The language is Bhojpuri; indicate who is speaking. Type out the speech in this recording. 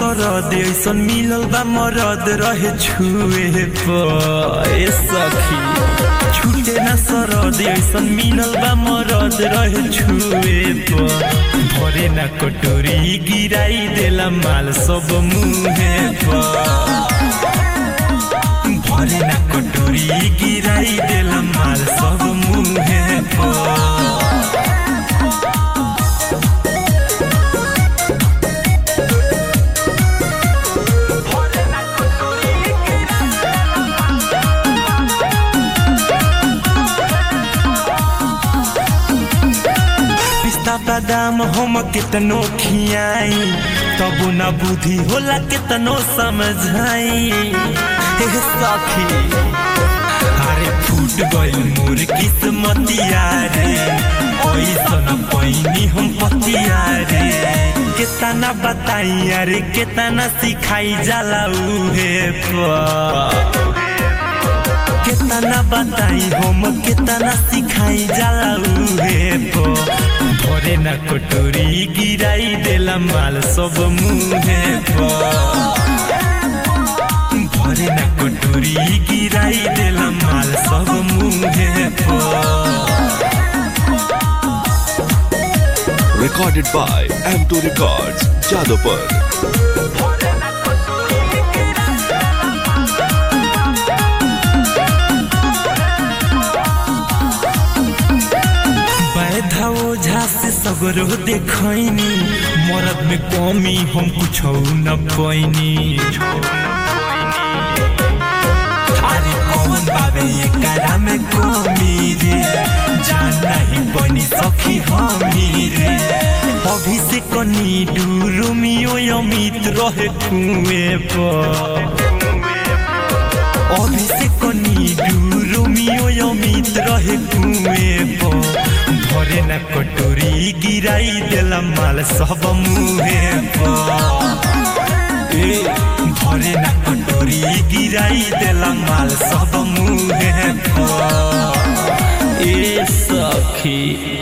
Speaker 1: सरद ऐसन मिलल बा मरद रहे छुए पर ए सखी छूटे ना सरद ऐसन मिलल बा मरद रहे छुए पर भरे ना कटोरी गिराई देला माल सब मुहे पर भरे ना कटोरी गिराई देला माल सब मुहे पर पिस्ता बादाम हम कितनो खियाई तब न बुद्धि होला कितनो समझाई हे सखी अरे फूट गइल मोर किस्मतिया रे ऐसन पैनी हम पतिया रे कितना बताई अरे कितना सिखाई जाला उहे पर कितना बताई हम कितना सिखाई जाला उहे पो भरे ना कटोरी गिराई देला माल सब मुहे पो भरे ना कटोरी गिराई देला माल सब मुहे पो
Speaker 2: Recorded by M2 Records, Jadapur.
Speaker 1: बैधा ओझा से सगरो देखैनी मरद में कमी हम कुछ न पैनी अरे कौन बाबे एकरा में कमी रे जान नहीं बनी सखी हमी रे अभी से कनी डूरुमियो अमित रहे कुएं पर अभी से कनी डूरुमियो अमित रहे कुएं पर भरे ना कटोरी गिराई देला माल सब मुहे पर ए भरे ना कटोरी गिराई देला माल सब मुहे पर ए सखी